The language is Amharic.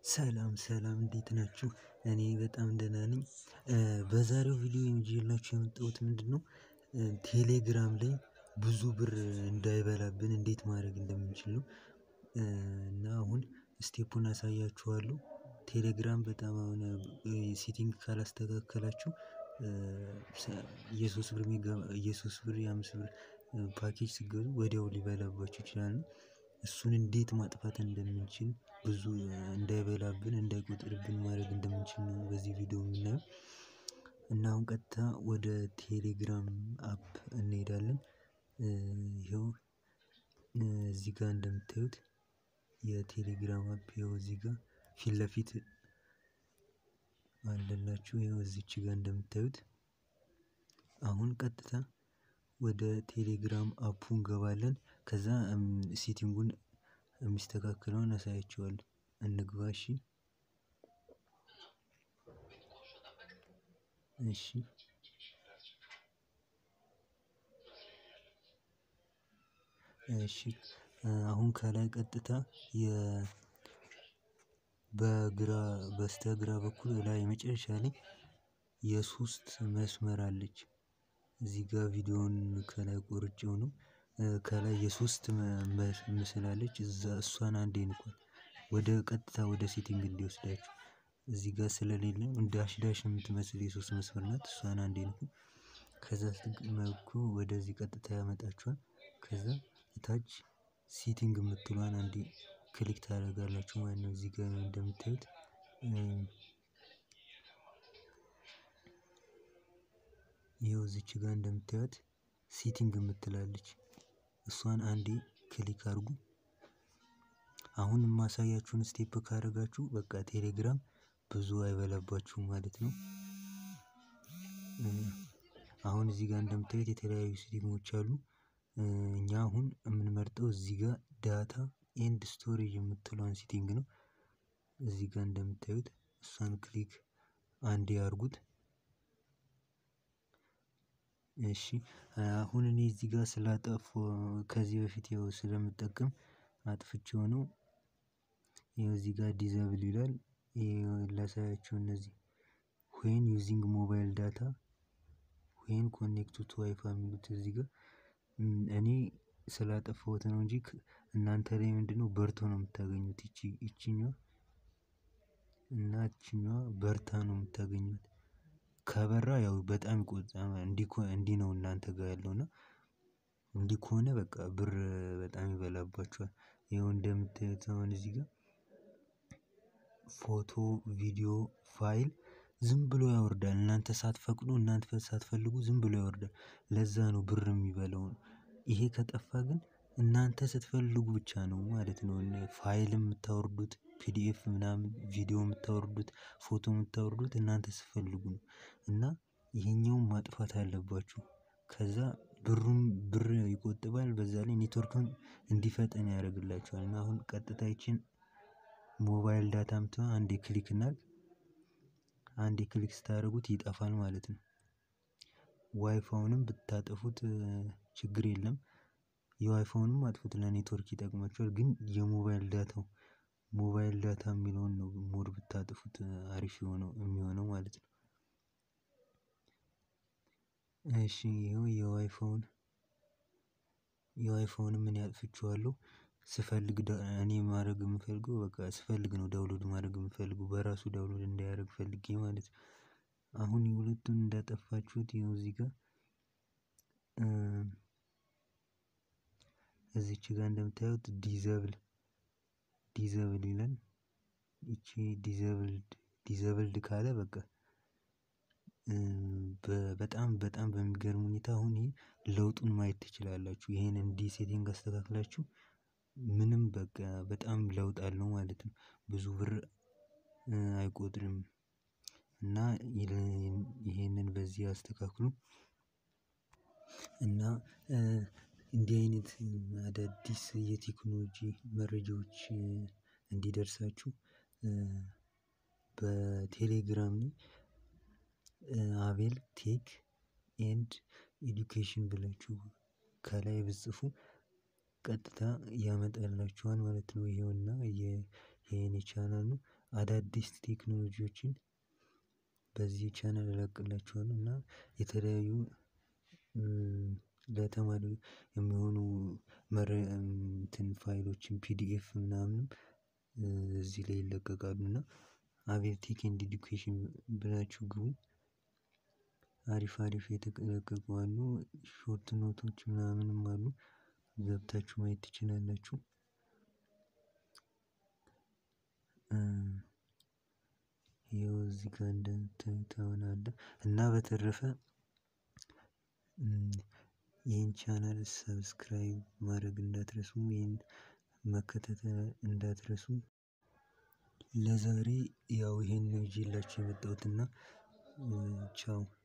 ሰላም ሰላም እንዴት ናችሁ እኔ በጣም ደህና ነኝ። በዛሬው ቪዲዮ ይዤላችሁ የመጣሁት ምንድነው? ቴሌግራም ላይ ብዙ ብር እንዳይበላብን እንዴት ማድረግ እንደምንችል ነው። እና አሁን ስቴፑን አሳያችኋለሁ። ቴሌግራም በጣም አሁን ሴቲንግ ካላስተካከላችሁ የሶስት ብር የሶስት ብር የአምስት ብር ፓኬጅ ስትገዙ ወዲያው ሊበላባችሁ ይችላል። እሱን እንዴት ማጥፋት እንደምንችል ብዙ እንዳይበላብን እንዳይቆጥርብን ማድረግ እንደምንችል ነው በዚህ ቪዲዮ የምናየው። እና አሁን ቀጥታ ወደ ቴሌግራም አፕ እንሄዳለን። ይኸው እዚህ ጋር እንደምታዩት የቴሌግራም አፕ ይኸው እዚህ ጋር ፊት ለፊት አለላችሁ ይኸው እዚች ጋር እንደምታዩት። አሁን ቀጥታ ወደ ቴሌግራም አፑ እንገባለን ከዛ ሴቲንጉን የሚስተካከለውን አሳያችኋለሁ። እንግባ እሺ እሺ እሺ አሁን ከላይ ቀጥታ የ በግራ በስተግራ በኩል ላይ መጨረሻ ላይ የሶስት መስመር አለች። እዚህ ጋር ቪዲዮውን ከላይ ቆርጬው ነው። ከላይ የሶስት ምስል አለች እዛ እሷን አንዴ ንኳት ወደ ቀጥታ ወደ ሴቲንግ እንዲወስዳችሁ እዚህ ጋር ስለሌለ ዳሽ ዳሽ የምትመስል የሶስት መስመር ናት እሷን አንዴ ንኩ። ከዛ ስትነኩ ወደዚህ ቀጥታ ያመጣችኋል ከዛ እታች ሴቲንግ የምትለዋን አንዴ ክሊክ ታደርጋላችሁ ማለት ነው። እዚህ ጋር እንደምታዩት ይኸው እዚች ጋር እንደምታዩት ሴቲንግ የምትል አለች እሷን አንዴ ክሊክ አድርጉ። አሁን የማሳያችሁን ስቴፕ ካደረጋችሁ በቃ ቴሌግራም ብዙ አይበላባችሁም ማለት ነው። አሁን እዚህ ጋር እንደምታዩት የተለያዩ ሴቲንጎች አሉ። እኛ አሁን የምንመርጠው እዚህ ጋር ዳታ ኤንድ ስቶሬጅ የምትለዋን ሴቲንግ ነው። እዚህ ጋር እንደምታዩት እሷን ክሊክ አንዴ አድርጉት። እሺ አሁን እኔ እዚህ ጋር ስላጠፋው ከዚህ በፊት ያው ስለምጠቀም አጥፍቼው ነው። ይኸው እዚህ ጋር ዲዘብል ይላል ይሄው ላሳያችሁ እነዚህ ዌን ዩዚንግ ሞባይል ዳታ ዌን ኮኔክትድ ቱ ዋይፋይ የሚሉት እዚህ ጋር እኔ ስላጠፋሁት ነው እንጂ እናንተ ላይ ምንድነው በርቶ ነው የምታገኙት ይቺ ይቺኛዋ እና ይቺኛዋ በርታ ነው የምታገኙት። ከበራ ያው በጣም ይቆጥባል እንዲህ ነው እናንተ ጋር ያለው እና እንዲህ ከሆነ በቃ ብር በጣም ይበላባችኋል። ይኸው እንደምታዩት አሁን እዚህ ጋር ፎቶ ቪዲዮ ፋይል ዝም ብሎ ያወርዳል እናንተ ሳትፈቅዱ እናንተ ሳትፈልጉ ዝም ብሎ ያወርዳል ለዛ ነው ብር የሚበላው። ይሄ ከጠፋ ግን እናንተ ስትፈልጉ ብቻ ነው ማለት ነው ፋይል የምታወርዱት ፒዲኤፍ ምናምን ቪዲዮ የምታወርዱት ፎቶ የምታወርዱት እናንተ ስትፈልጉ ነው። እና ይሄኛውን ማጥፋት አለባችሁ ከዛ ብሩም ብር ይቆጥባል በዛ ላይ ኔትወርክም እንዲፈጥን ያደርግላችኋል። እና አሁን ቀጥታ ይቺን ሞባይል ዳታ የምትለዋን አንዴ ክሊክ እናድርግ አንዴ ክሊክ ስታደርጉት ይጠፋል ማለት ነው። ዋይፋውንም ብታጠፉት ችግር የለም። የዋይፋውንም አጥፉት ለኔትወርክ ይጠቅማችኋል ግን የሞባይል ዳታው ሞባይል ዳታ የሚለውን ነው ሞር ብታጥፉት አሪፍ የሆነው የሚሆነው ማለት ነው። እሺ ይኸው የዋይፋውን የዋይፋውንም እኔ አጥፍቼዋለሁ። ስፈልግ እኔ ማድረግ የምፈልገው በቃ ስፈልግ ነው ዳውንሎድ ማድረግ የምፈልገው በራሱ ዳውንሎድ እንዳያደርግ ፈልጌ ማለት ነው። አሁን የሁለቱን እንዳጠፋችሁት ይኸው እዚህ ጋር እዚች ጋር እንደምታዩት ዲዘብል ዲዘብል ይላል ይቺ ዲዘብልድ ዲዘብልድ ካለ በቃ በጣም በጣም በሚገርም ሁኔታ አሁን ይሄ ለውጡን ማየት ትችላላችሁ ይሄን እንዲህ ሴቲንግ አስተካክላችሁ ምንም በቃ በጣም ለውጥ አለው ማለት ነው። ብዙ ብር አይቆጥርም። እና ይሄንን በዚህ አስተካክሉ። እና እንዲህ አይነት አዳዲስ የቴክኖሎጂ መረጃዎች እንዲደርሳችሁ በቴሌግራም ላይ አቤል ቴክ ኤንድ ኤዱኬሽን ብላችሁ ከላይ ብትጽፉ ቀጥታ ያመጣላችኋል ማለት ነው። ይኸውና የኔ ቻናል ነው አዳዲስ ቴክኖሎጂዎችን በዚህ ቻናል እለቅላችኋለሁ እና የተለያዩ ለተማሪ የሚሆኑ እንትን ፋይሎችን ፒዲኤፍ ምናምን እዚህ ላይ ይለቀቃሉ እና አቤል ቴክ ኤንድ ኤዱኬሽን ብላችሁ ግቡ። አሪፍ አሪፍ የተለቀቁ አሉ ሾርት ኖቶች ምናምንም አሉ ገብታችሁ ማየት ትችላላችሁ። ይኸው እዚህ ጋር እንደምታዩት አሁን አለ እና በተረፈ ይህን ቻናል ሰብስክራይብ ማድረግ እንዳትረሱ ይህን መከታተል እንዳትረሱ። ለዛሬ ያው ይሄን ነው ይዤላችሁ የመጣሁትና ቻው